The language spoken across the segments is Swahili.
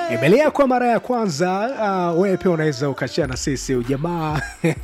Imelia kwa mara ya kwanza. Uh, wewe pia unaweza ukashia na sisi ujamaa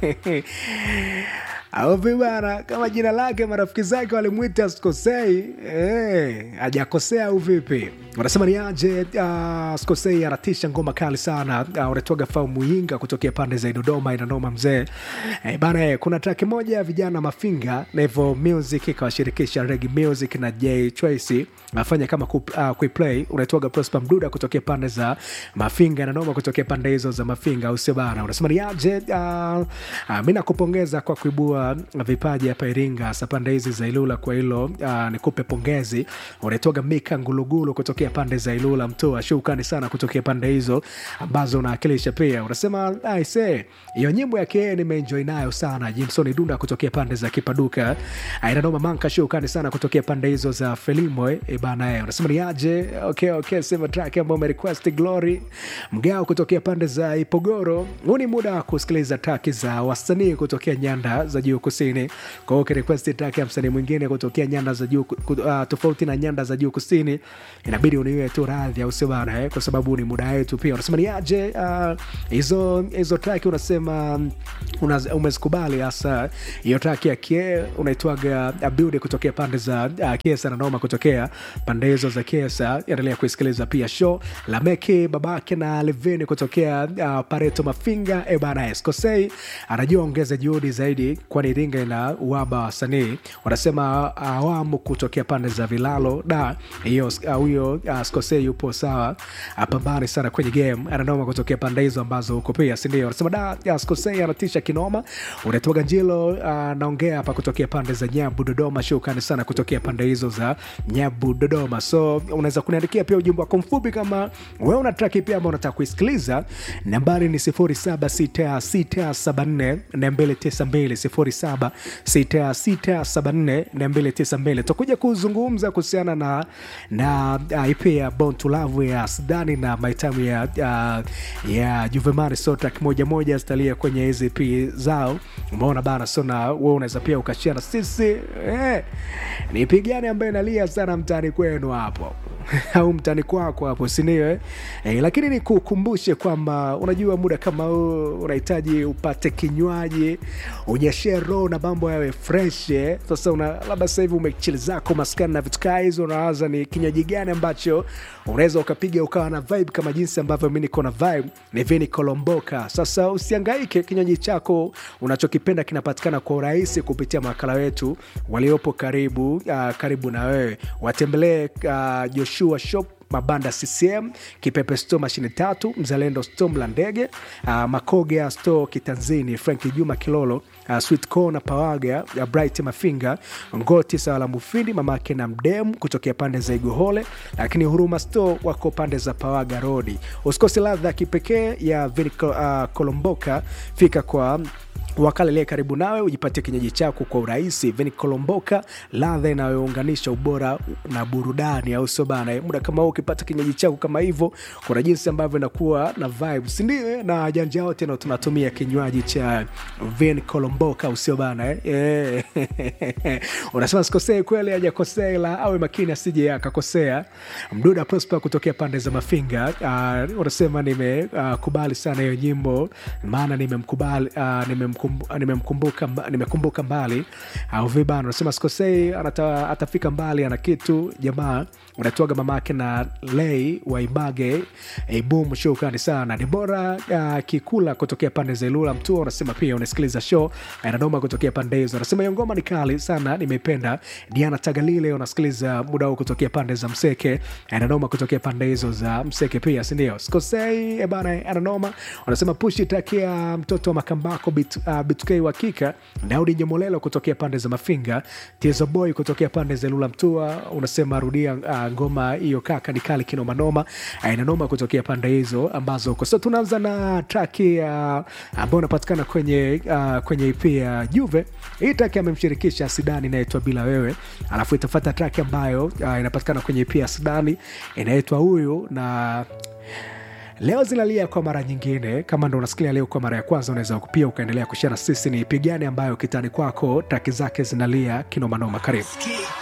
au vibana kama jina lake marafiki zake walimwita Skosei eh, hajakosea au vipi? Wanasema ni aje? Uh, Skosei anatisha ngoma kali sana. Uh, unatoga fau muinga kutokea pande za Dodoma, inanoma mzee eh, bana eh, kuna track moja ya vijana Mafinga Level Music ikawashirikisha Reggae Music na J Tracy afanya kama ku, uh, kuiplay unaitwaga Prosper Mduda kutokea pande za Mafinga na noma kutokea pande hizo za Mafinga, au sio bana? Unasema ni aje? Uh, uh, mi nakupongeza kwa kuibua vipaji hapa Iringa, hasa pande hizi za Ilula. Kwa hilo uh, nikupe pongezi. Unaitwaga Mika Ngulugulu kutokea pande za Ilula, Mtoa. Shukrani sana kutokea pande hizo ambazo unawakilisha. Pia unasema aise, hiyo nyimbo yake nimeenjoy nayo sana. Jimson Dunda kutokea pande za Kipaduka, Ainanoma Manka, shukrani sana kutokea pande hizo za Felimo e bana. E, unasema ni aje? Okay, okay, sema track ambayo umerequest Glory Mgao kutokea pande za Ipogoro. Huu ni muda wa kusikiliza track za wasanii kutokea nyanda za juu kusini. Kwa hiyo ukirequest track ya msanii mwingine kutokea nyanda za juu uh, tofauti na nyanda za juu kusini, inabidi uniwe tu radhi, au sio bana eh? Kwa sababu ni muda wetu pia. Unasema ni aje hizo uh, hizo track unasema una, umezikubali hasa hiyo track ya Kie unaitwaga Abude kutokea pande za uh, Kiesa na Noma kutokea pande hizo za Kiesa. Endelea kuisikiliza pia show la Meki babake na Leveni kutokea uh, Pareto Mafinga e bana Eskosei anajua ongeza juhudi zaidi, kwani Iringa ina uhaba wa wasanii. Wanasema awamu kutokea pande za Vilalo da hiyo huyo uh, Skosei yupo sawa, apambane sana kwenye game, ananoma kutokea pande hizo ambazo huko pia, si ndio? Wanasema da ya Skosei anatisha kinoma. Unatoka Njilo uh, naongea hapa kutokea pande za Nyabu Dodoma. Shukrani sana kutokea pande hizo za Nyabu Dodoma. So unaweza kuniandikia pia ujumbe wako mfupi kama wewe una track pia ambao unataka kuisikiliza. Nambari ni 076674 292 076674 tutakuja kuzungumza kuhusiana na na uh, IP ya Born to Love ya Sudani na maitamu ya uh, ya Juvemari. So track moja moja zitalia kwenye hizi EP zao, umeona bana. So na wewe unaweza pia ukashia na sisi eh, ni EP gani ambayo inalia sana mtaani kwenu hapo au mtani kwako hapo, sindio eh? Eh, lakini nikukumbushe kwamba unajua muda kama huu unahitaji upate kinywaji unyeshe roho na mambo yawe fresh eh? Sasa una labda sasa hivi umechili zako maskani na vitu kaa hizo, unawaza ni kinywaji gani ambacho unaweza ukapiga ukawa na vibe kama jinsi ambavyo mi niko na vibe, ni vini kolomboka. Sasa usiangaike, kinywaji chako unachokipenda kinapatikana kwa urahisi kupitia mawakala wetu waliopo karibu, uh, karibu na wewe, watembelee uh, Joshua Shop Mabanda CCM, Kipepe Store mashine tatu, Mzalendo Store Mlandege, uh, Makogea Store Kitanzini, Franki Juma Kilolo, uh, Sweet Corner Pawaga, uh, Bright Mafinga, Ngoti sawa la Mufindi, mamake na Mdemu kutokea pande za Igohole, lakini Huruma Store wako pande za Pawaga Rodi. Usikose ladha ya kipekee ya Vini uh, Kolomboka, fika kwa wakalelee karibu nawe ujipatie kinywaji chako kwa urahisi. Veni Kolomboka, ladha inayounganisha ubora na burudani, au sio bana? Muda kama huu ukipata kinywaji chako kama hivyo, kuna jinsi ambavyo inakuwa na vibe, si ndio? Na janja wote ndio tunatumia kinywaji cha Veni Kolomboka, au sio bana eh? Unasema sikosei kweli, hajakosea ila awe makini asije akakosea. Mduda Prosper kutokea pande za Mafinga, uh, unasema nimekubali uh, sana hiyo nyimbo, maana nimemkubali uh, nimem nimemkumbuka nimekumbuka mbali au vibana, unasema sikosei, atafika mbali, ana kitu jamaa. Unatoaga mamake na lei waibage ibum. Shukrani sana Debora uh, Kikula kutokea pande za Ilula Mtua, unasema pia unasikiliza show anadoma kutokea pande hizo, unasema hiyo ngoma ni kali sana, nimeipenda. Diana Tagalile unasikiliza muda huu kutokea pande za Mseke, anadoma kutokea pande hizo za Mseke pia, si ndio? Sikosei ebana, anadoma. Unasema pushi takia mtoto wa Makambako bit Uh, Bitukei Wakika Daudi Nyomolelo kutokea pande za Mafinga, Tiezo Boy kutokea pande za Lula Mtua, unasema rudia uh, ngoma hiyo kaka ni kali kinomanoma, aina noma kutokea pande hizo ambazo uko. So tunaanza na traki uh, ambayo unapatikana kwenye uh, kwenye EP ya Juve. Hii traki amemshirikisha Sidani inaitwa Bila Wewe, alafu itafata traki ambayo uh, inapatikana kwenye EP ya Sidani inaitwa Huyu na leo zinalia kwa mara nyingine. Kama ndo unasikia leo kwa mara ya kwanza, unaweza pia ukaendelea kushare na sisi ni ipi gani ambayo kitani kwako traki zake zinalia kinomanoma. Karibu.